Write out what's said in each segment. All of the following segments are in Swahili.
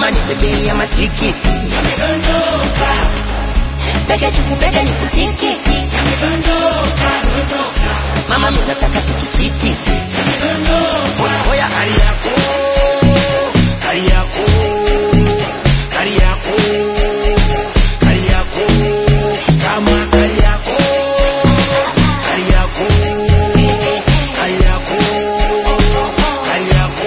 mama nipe ya matikiti Peke chukupeke ni kutiki mama mimi nataka tukusitisi oya oya hali yako hali yako hali yako hali yako kama hali yako hali yako hali yako hali yako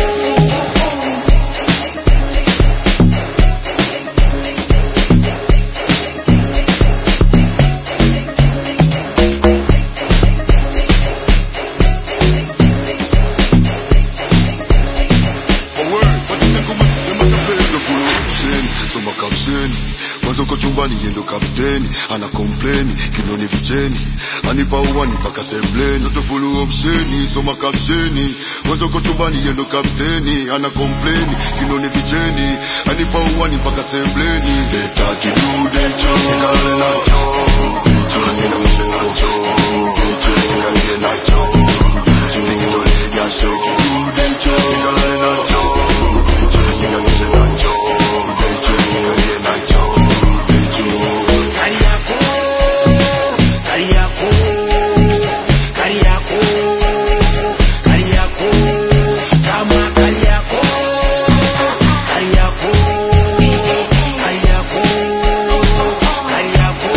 mwanzo uko chumbani yendo kapteni ana kompleni kinoni vicheni anipa uwani mpaka sembleni toto fulu opsheni soma kapsheni mwanzo uko chumbani yendo kapteni ana kompleni kinoni vicheni anipa uwani mpaka sembleni leta kidude cho nikale nacho cho nina mse nacho cho nikale nacho cho nikitole jasho kidude cho nikale nacho cho nina mse nacho cho nikale nacho cho Kari yako, kari yako, kari yako, kari yako, kama kari yako, kari yako, kari yako, kari yako.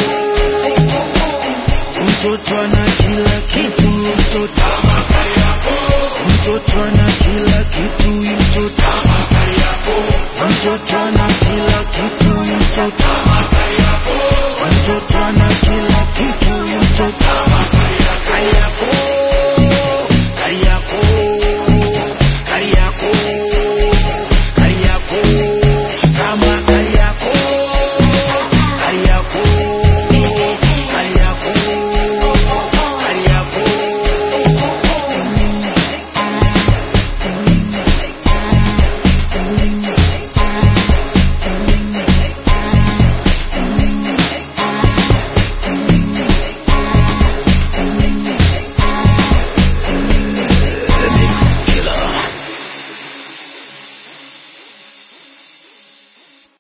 Mtoto ana kila kitu, mtoto mtoto ana kila kitu, mtoto mtoto ana